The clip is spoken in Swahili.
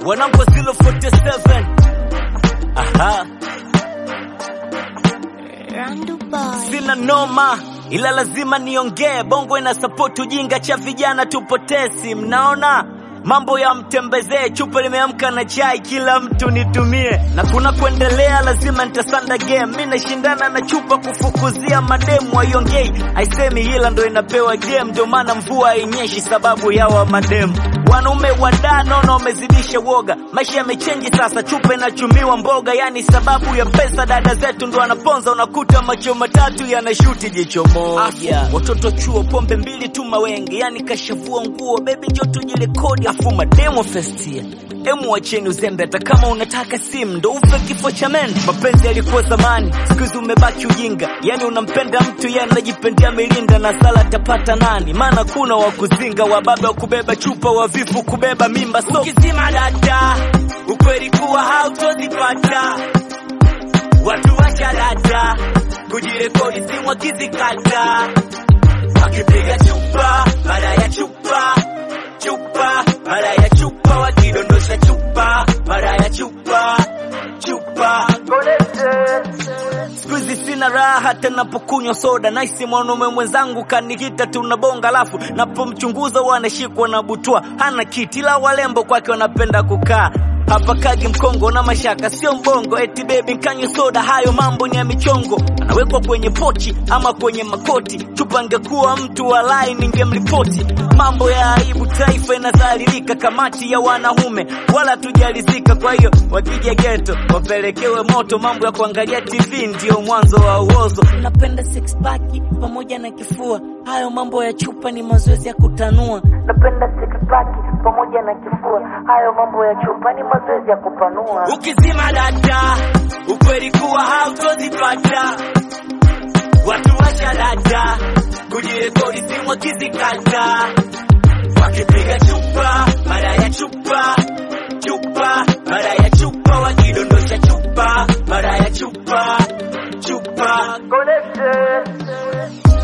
wanangu wa 047 aha Randu Boy. sina noma ila lazima niongee bongo ina support ujinga cha vijana tupotesi mnaona mambo ya mtembezee chupa limeamka na chai kila mtu nitumie na kuna kuendelea lazima nitasanda game mi nashindana na chupa kufukuzia mademu waiongei aisemi ila ndo inapewa game ndio maana mvua hainyeshi sababu yawa mademu wanaume wadanono wamezidisha woga maisha yamechenji sasa chupa inachumiwa mboga yani sababu ya pesa dada zetu ndo wanaponza unakuta macho matatu yanashuti jicho moja watoto chuo pombe mbili tu mawenge yani kashavua nguo bebi njo tujirekodi afu mademo festia emu wacheni uzembe hata kama unataka simu ndo ufe kifo cha men mapenzi yalikuwa zamani siku hizi umebaki ujinga yani unampenda mtu ye anajipendia milinda na sala atapata nani maana kuna wakuzinga wababa wa kubeba chupa wavivu kubeba mimba so ukizima data ukweli kuwa hautozipata watu washalata kujirekodi simu wakizikata wakipiga chupa baada ya chupa chupa baada ya chupa wakidondosha chupa baada ya chupa chupa siku hizi sina raha hata napokunywa soda naisi mwanaume mwenzangu kanihita tunabonga alafu napomchunguza wanashikwa na butwa hana kiti la walembo kwake wanapenda kukaa hapa kagi mkongo na mashaka sio mbongo eti bebi nkanywe soda hayo mambo ni ya michongo anawekwa kwenye pochi ama kwenye makoti chupa ngekuwa mtu walai ningemripoti mambo ya aibu taifa inadhalilika kamati ya wanaume wala tujalizika kwa hiyo wakija geto wapelekewe moto mambo ya kuangalia tv ndio mwanzo wa uozo napenda six pack pamoja na kifua hayo mambo ya chupa ni mazoezi ya kutanua napenda six pack pamoja na kifua hayo mambo ya chupa ni mazoezi ya kupanua ukizima data ukweli kuwa hautozipata watu washalata kujirekodi simu wakizikata wakipiga chupa mara ya chupa chupa mara ya chupa wakidondosha chupa mara ya chupa chupa Connection.